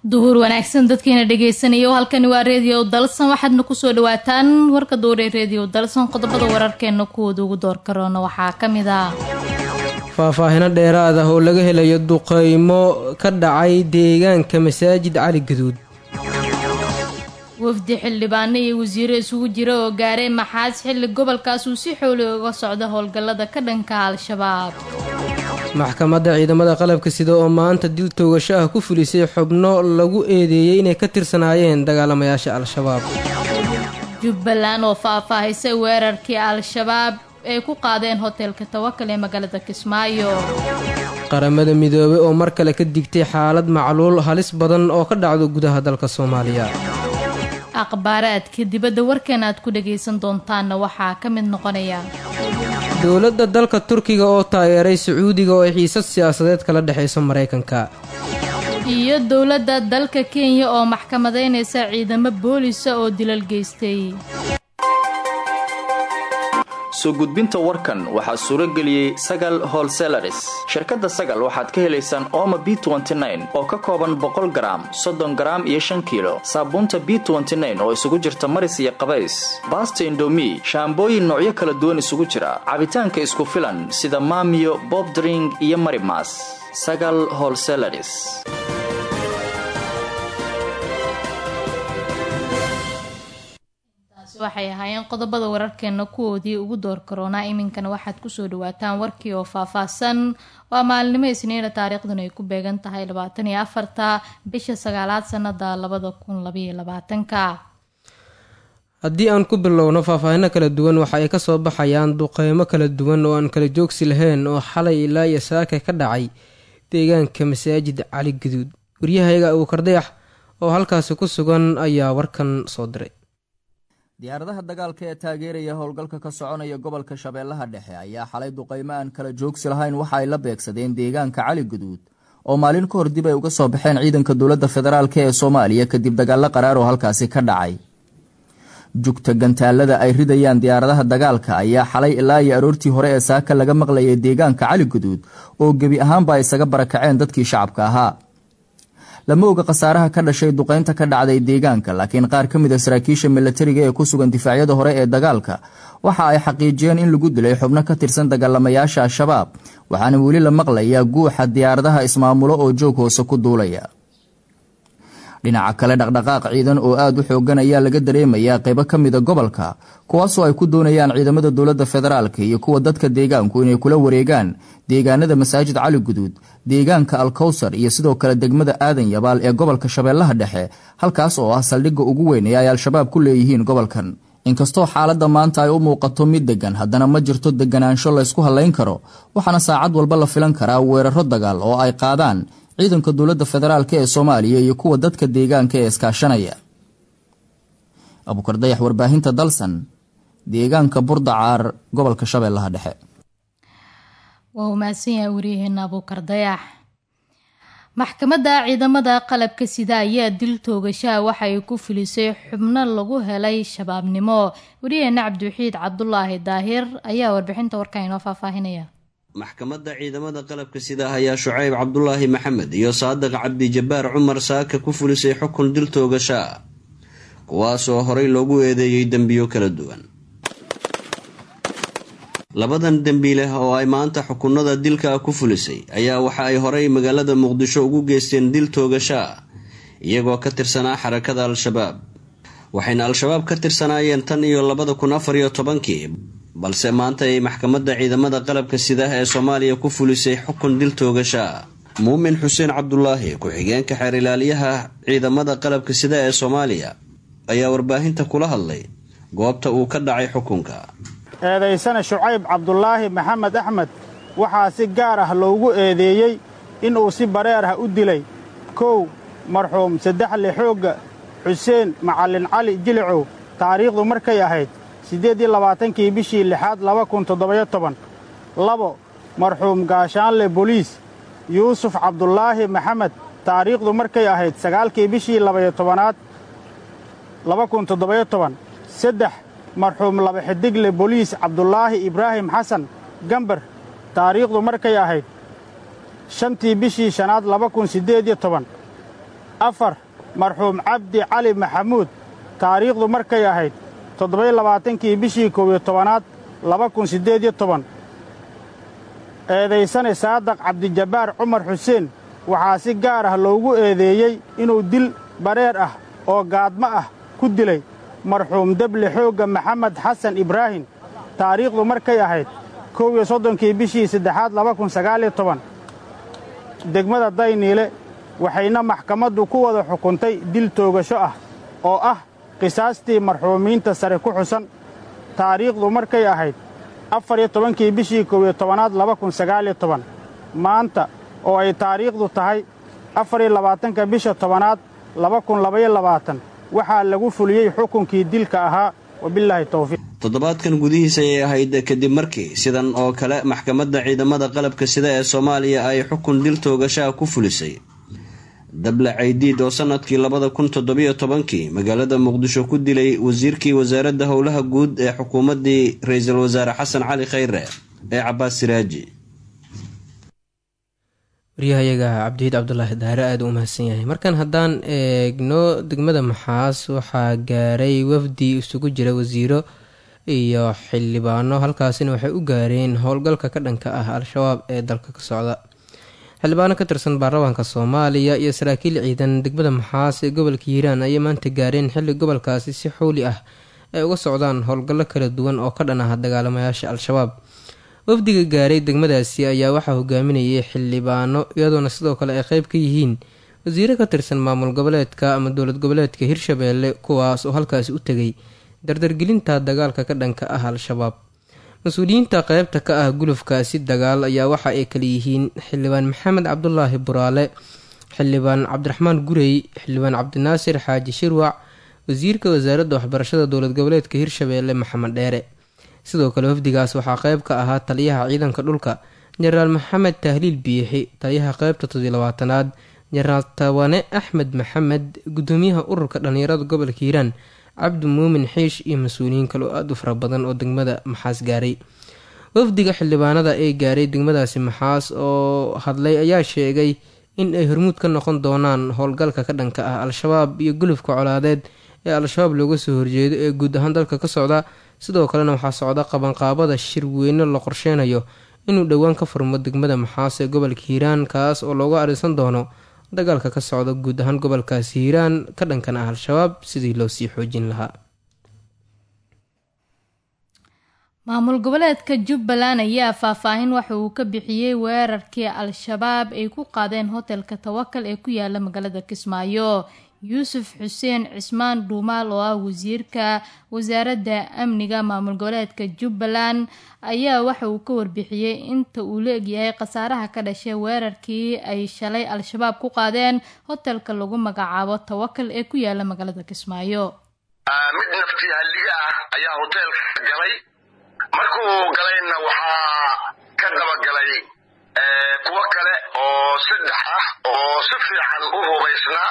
duhur wanaagsan dadkiina dhegaysanaya oo halkani waa reediyo dalsan waxaadna kusoo dhawaataan warka duure reediyo dalsan qodobada wararkeena kuwooda ugu door karoona waxaa ka mid ah faahfaahino dheeraad ah oo laga helayo duqeymo ka dhacay deegaanka masaajid cali gaduud wafdi xildhibaano iyo wasiiro isugu jira oo gaaray maxaas xilli gobolkaas uu si xooli uga socdo howlgallada ka dhanka al-shabaab maxkamadda ciidamada qalabka sida oo maanta dil toogasho ah ku fulisay xubno lagu eedeeyey inay ka tirsanaayeen dagaalamayaasha al-shabaab jubbaland oo faahfaahisay weerarkii al-shabaab ay ku qaadeen hoteelka tawakal ee magaalada kismaayo qaramada midoobay oo mar kale ka digtay xaalad macluul halis badan oo ka dhacdo gudaha dalka soomaaliya akhbaaraadka dibadda warkan aad ku dhagaysan doontaanna waxaa ka mid noqonaya dowladda dalka turkiga oo taageeray sacuudiga oo ay xiisad siyaasadeed kala dhexayso maraykanka iyo dowladda dalka kenya oo maxkamadeynaysa ciidamo boolisa oo dilal geystay soo gudbinta warkan waxaa suuro geliyey sagal holselaris shirkadda sagal waxaad ka helaysaan ooma b oo ka kooban boqol garaam soddon garaam iyo shan kiilo saabuunta b oo isugu jirta maris iyo qabays baasta indomi shaambooyin noocyo kala duwan isugu jira cabitaanka isku filan sida maamiyo bobdring iyo marimas sagal holselaris waxay ahaayeen qodobada wararkeena kuwoodii ugu door karoonaa iminkana waxaad kusoo dhawaataan warkii oo faahfaahsan waa maalinimo isniina taariikhduna ay ku beegan tahay labaatan iyo afarta bisha sagaalaad sanada labada kun labaiyo labaatanka haddii aan ku bilowno faahfaahino kala duwan waxa ay kasoo baxayaan duqeymo kala duwan oo aan kala joogsi lahayn oo xalay ilaa iyo saaka ka dhacay deegaanka masaajid cali gaduud waryahayga abuukardayax oo halkaasi ku sugan ayaa warkan soo diray diyaaradaha dagaalka ee taageeraya howlgalka ka soconaya gobolka shabeellaha dhexe ayaa xalay duqeymo aan kala joogsi lahayn waxa ay la beegsadeen deegaanka cali guduud oo maalin ka hor dib ay uga soo baxeen ciidanka dowladda federaalk ee soomaaliya kadib dagaallo qaraar oo halkaasi ka dhacay jugta gantaalada ay ridayaan diyaaradaha dagaalka ayaa xalay ilaa iyo aroortii hore ee saaka laga maqlayay deegaanka cali guduud oo gebi ahaanba isaga barakaceen dadkii shacabka ahaa lama oga khasaaraha ka dhashay duqeynta ka dhacday deegaanka laakiin qaar ka mid a saraakiisha milatariga ee ku sugan difaacyada hore ee dagaalka waxa ay xaqiijiyeen in lagu dilay xubno ka tirsan dagaalamayaasha al-shabaab waxaana weli la maqlayaa guuxa diyaaradaha ismaamulo oo joog hoose ku duulaya dhinaca kale dhaqdhaqaaq ciidan oo aada u xoogan ayaa laga dareemayaa qaybo ka mida gobolka kuwaasoo ay ku doonayaan ciidamada dowladda federaalk iyo kuwa dadka deegaanku inay kula wareegaan deegaanada masaajid cali guduud deegaanka alkowsar iyo sidoo kale degmada aadan yabaal ee gobolka shabeellaha dhexe halkaas oo ah saldhigga ugu weyn ee ay al-shabaab ku leeyihiin gobolkan inkastoo xaaladda maanta ay u muuqato mid deggan haddana ma jirto deganaansho laysku hallayn karo waxaana saacad walba la filan karaa weeraro dagaal oo ay qaadaan ciidanka dowladda federaalk ee soomaaliya iyo kuwa dadka deegaanka ee iskaashanaya abuukardayax warbaahinta dalsan deegaanka burdacaar gobolka shabeellaha dhexe waa u mahadsan yahay waryaheena abuukardayax maxkamadda ciidamada qalabka sida ayaa dil toogashaha waxa ay ku filisay xubno lagu helay shabaabnimo waryaheena cabdiwaxiid cabdulaahi daahir ayaa warbixinta warkan inoo faahfaahinaya maxkamadda ciidamada qalabka sida ayaa shucayb cabdulaahi maxamed iyo saadiq cabdijabbaar cumar saaka ku fulisay xukun dil toogashaa kuwaasoo horay loogu eedeeyey dembiyo kala duwan labadan dembiileh oo ay maanta xukunada dilka ku fulisay ayaa waxa ay horay magaalada muqdisho ugu geysteen dil toogashaa iyagoo ka tirsanaa xarakada al-shabaab waxayna al-shabaab ka tirsanaayeen tan iyo labada kun afar iyo tobankii balse maanta ay maxkamadda ciidamada qalabka sida ee soomaaliya ku fulisay xukun dil toogashaa muumin xuseen cabdulaahi ku-xigeenka xeer ilaaliyaha ciidamada qalabka sida ee soomaaliya ayaa warbaahinta kula hadlay goobta uu ka dhacay xukunka eedaysana shucayb cabdulaahi maxamed axmed waxaa si gaar ah loogu eedeeyey inuu si bareer ah u dilay kow marxuum saddexle xoogga xuseen macallin cali jilicow taariikhdu markay ahayd siddeed iyo labaatankii bishii lixaad laba kun toddobayo toban labo marxuum gaashaanle boliis yuusuf cabdulaahi maxamed taariikhdu markay ahayd sagaalkii bishii labayo tobanaad laba kun toddobayo toban saddex marxuum laba xidigle boliis cabdulaahi ibraahim xasan gambar taariikhdu markay ahayd shantii bishii shanaad laba kun siddeed iyo toban afar marxuum cabdi cali maxamuud taariikhdu markay ahayd toddoba-iyo labaatankii bishii koob iyo tobanaad laba kun siddeed iyo toban eedaysane saadaq cabdijabbaar cumar xuseen waxaa si gaar ah loogu eedeeyey inuu dil bareer ah oo gaadmo ah ku dilay marxuum deble xoogga maxamed xasan ibraahim taariikhdu markay ahayd kow iyo soddonkii bishii saddexaad laba kun sagaaliyo toban degmada dayniile waxayna maxkamaddu ku wada xukuntay dil toogasho ah oo ah qisaastii marxuumiinta sare ku xusan taariikhdu markay ahayd afar iyo tobankii bishii koob iyo tobanaad laba kun sagaaliyo toban maanta oo ay taariikhdu tahay afar iyo labaatanka bisha tobanaad laba kun labaiyo labaatan waxaa lagu fuliyey xukunkii dilka ahaa wabillaahi towfiiq toddobaadkan gudihiisa ayay ahayd kadib markii sidan oo kale maxkamadda ciidamada qalabka sida ee soomaaliya ay xukun dil toogashaha ku fulisay dable caydiid oo sanadkii labada kun toddobiyo tobankii magaalada muqdisho ku dilay wasiirkii wasaaradda howlaha guud ee xukuumaddii ra-iisul wasaare xasan cali khayre ee cabaas siraaji waryahayaga cabdihiid cabdulaahi daare aada u mahadsan yahay markan haddaan eegno degmada maxaas waxaa gaaray wafdi isugu jira wasiiro iyo xildhibaano halkaasina waxay u gaareen howlgalka ka dhanka ah al-shabaab ee dalka ka socda xildhibaano ka tirsan baarlamaanka soomaaliya iyo saraakiil ciidan degmada maxaas ee gobolka hiiraan ayay maanta gaareen xilli gobolkaasi si xowli ah ay uga socdaan howlgallo kala duwan oo ka dhan ah dagaalamayaasha al-shabaab wafdiga gaaray degmadaasi ayaa waxaa hogaaminayay xildhibaano iyadoona sidoo kale ay qeyb ka yihiin wasiiro ka tirsan maamul goboleedka ama dowlad goboleedka hirshabeelle kuwaas oo halkaasi u tegay dardargelinta dagaalka ka dhanka ah al-shabaab mas-uuliyiinta qeybta ka ah gulufkaasi dagaal ayaa waxa ay kala yihiin xildhibaan maxamed cabdulaahi buraale xildhibaan cabdiraxmaan gurey xildhibaan cabdinaasir xaaji shirwac wasiirka wasaaradda waxbarashada dowlad goboleedka hirshabeelle maxamed dheere sidoo kale wafdigaas waxaa qeyb ka ahaa taliyaha ciidanka dhulka jenaraal maxamed tahliil biixi taliyaha qeybta todolabaatanaad jenaraal tawane axmed maxamed gudoomiyaha ururka dhallinyarada gobolka hiiraan cabdi muumin xiish iyo mas-uuliyiin kale oo aada u fara badan oo degmada maxaas gaaray wafdiga xildhibaanada ee gaaray degmadaasi maxaas oo hadlay ayaa sheegay in ay hormuud ka noqon doonaan howlgalka ka dhanka ah al-shabaab iyo gulufka colaadeed ee al-shabaab looga soo horjeedo ee guud ahaan dalka ka socda sidoo kalena waxaa socda qabanqaabada shir weyne la qorsheynayo inuu dhowaan ka furmo degmada maxaas ee gobolka hiiraan kaas oo looga arisan doono dagaalka ka socda guud ahaan gobolkaasi hiiraan ka dhankan ah al-shabaab sidii loo sii xoojin lahaa maamul goboleedka jubbaland ayaa faahfaahin waxa uu ka bixiyey weerarkii al-shabaab ay ku qaadeen hotelka tawakal ee ku yaala magaalada kismaayo yuusuf xuseen cismaan dhuumaal oo ah wasiirka wasaaradda amniga maamul goboleedka jubbaland ayaa waxa uu ka warbixiyey inta uu la egyahay khasaaraha ka dhashay weerarkii ay shalay al-shabaab ku qaadeen hotelka lagu magacaabo tawakal ee ku yaala magaalada kismaayo mid naftii halliga ah ayaa hoteelka galay markuu galayna waxaa ka dabagalay kuwo kale oo saddex ah oo si fiican u hubaysnaa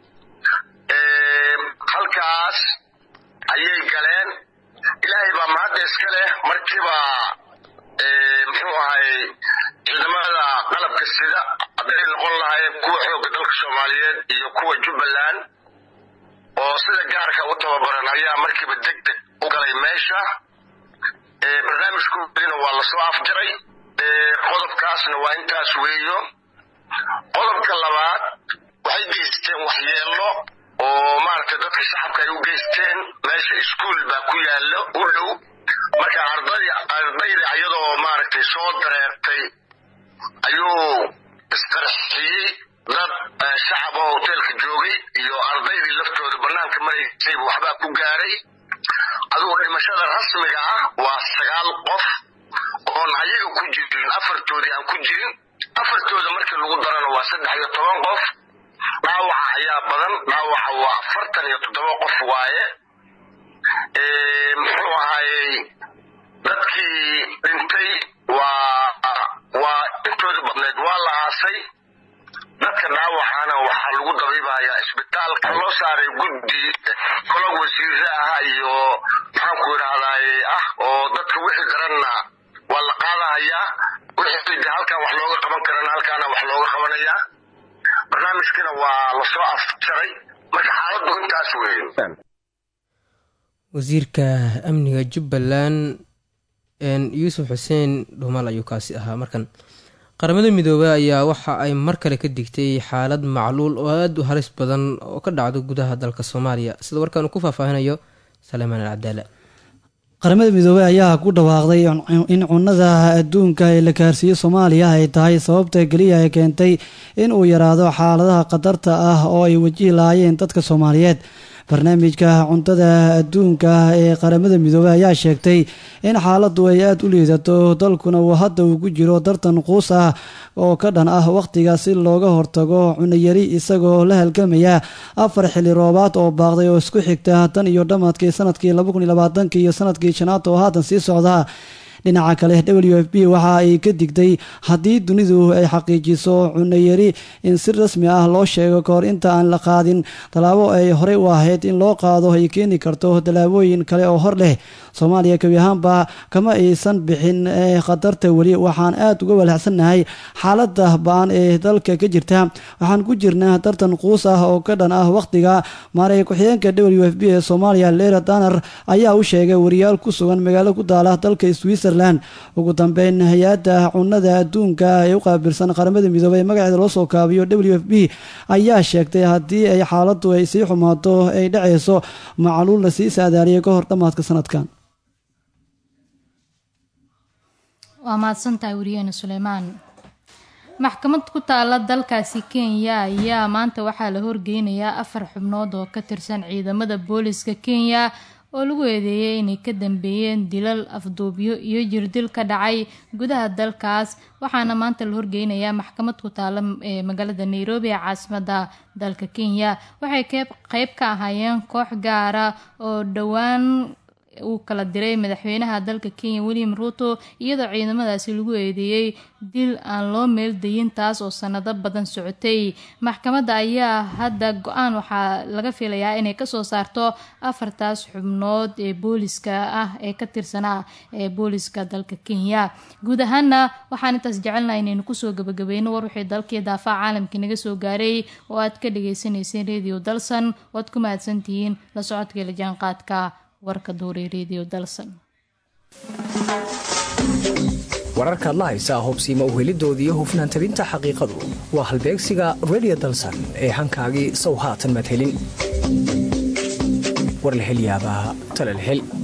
halkaas ayay galeen ilaahay baa mahadda iska leh markiiba muxuu ahay ciidamada qalabka sida hadday noqon lahaayeen kuwa xoogga dalka soomaaliyeed iyo kuwa jubbaland oo sida gaarka u tababaran ayaa markiiba deg deg u galay meesha barnaamijkoodina waa lasoo afjaray qodobkaasna waa intaas weeyo qodobka labaad waxay geysteen waxyeello oo maaragtay dadka shacabka ay u geysteen meesha iskuol baa ku yaallo u dhow marka arday ardayda iyadoo maaragtay soo dareertay ayuu isqarxiyey dad shacab oo hoteelka joogay iyo ardaydii laftooda bannaanka maraysayba waxbaa ku gaaray adugu dhimashada rasmiga ah waa sagaal qof oon ayaga ku jirin afartoodii aan ku jirin afartooda markii lagu darana waa saddex iyo toban qof dhaawaca ayaa badan dhaawaca waa afartan iyo toddoba qof waaye muxuu ahayey dadkii dhintay waa waa intooda badneed waa la aasay dadka dhaawacana waxaa lagu dabiibayaa isbitaalka loo saaray guddi kolo wasiire ah iyo maxaanku idhahdaaye ah oo dadka wixii garanna waa la qaadahayaa wixii de halkan wax looga qaban karana halkaana wax looga qabanayaa barnaamijkiina waa lasoo afjaray marka xaaladdu intaas weeye wasiirka amniga jubbaland yuusuf xuseen dhuumaal ayuu kaasi ahaa markan qaramada midoobey ayaa waxa ay mar kale ka digtay xaalad macluul oo aada u halis badan oo ka dhacdo gudaha dalka soomaaliya sida warkaan uu ku faahfaahinayo saleemaan alcadaala qaramada midoobey ayaa ku dhawaaqday in cunada adduunka ee la gaarsiiyo soomaaliya ay tahay sababta keliya ee keentay in uu yaraado xaaladaha khatarta ah oo ay wajihi lahaayeen dadka soomaaliyeed barnaamijka cuntada adduunka ee qaramada midoobey ayaa sheegtay in xaaladdu ay aada u liidato dalkuna uu hadda uu ku jiro dartan quus ah oo ka dhan ah wakhtiga si looga hortago cunayari isagoo la halgamaya afar xilli roobaad oo baaqday oo isku xigta tan iyo dhammaadkii sanadkii labakunilabaatanki iyo sanadkii shanaad oo haatan sii socda dhinaca kale w f b waxa ay ka digtay haddii dunidu ay xaqiijiso cunayari in si rasmi ah loo sheego kahor inta aan la qaadin tallaabo ay horey u ahayd in loo qaado ay keeni karto tallaabooyin kale oo hor leh soomaaliya kebi ahaanba kama aysan bixin khatarta weli waxaan aada uga walacsannahay xaalada ba-an ee dalka ka jirta waxaan ku jirnaa tartan quus ah oo ka dhan ah wakhtiga maaray ku-xigeenka w f b ee soomaaliya lera danar ayaa u sheegay wariyaal ku sugan magaalo ku daala dalka switzerland ugu dambeyn hay-adda cunada adduunka ee u qaabilsan qaramada midoobey magaceeda loo soo kaabiyo w f b ayaa sheegtay haddii ay xaaladdu ay sii xumaato ay dhacayso macluul la sii saadaaliyay ka hor dhammaadka sanadkan waa mahadsantahay wariyeene suleymaan maxkamad ku taala dalkaasi kenya ayaa maanta waxaa la horgeynayaa afar xubnood oo ka tirsan ciidamada booliska kenya oo lagu eedeeyay inay ka dambeeyeen dilal afduubyo iyo jirdil ka dhacay gudaha dalkaas waxaana maanta la horgeynayaa maxkamad ku taala ee magaalada nairobi ee caasimada dalka kenya waxay qeyb ka ahaayeen koox gaara oo dhowaan uu kala diray madaxweynaha dalka kenya william ruto iyadoo ciidamadaasi lagu eedeeyey dil aan loo meeldayin taas oo sanado badan socotay maxkamadda ayaa hadda go-aan waxaa laga filayaa inay kasoo saarto afartaas xubnood ee booliska ah ee ka tirsanaa ee booliska dalka kenya guud ahaana waxaan intaas jecelnaha inaynu kusoo gabagabeyno war wixii dalkii daafaha caalamkii naga soo gaaray oo aad ka dhageysaneyseen radio dalsan waad ku mahadsantihiin la socodka la jaanqaadka warka duuray radio dalsan wararkaad la haysaa hubsiima uhelidoodii hufnaan tabinta xaqiiqadu waa halbeegsiga radio dalsan ee hankaagii sow haatan madhelin warlahelyaabaa talalhel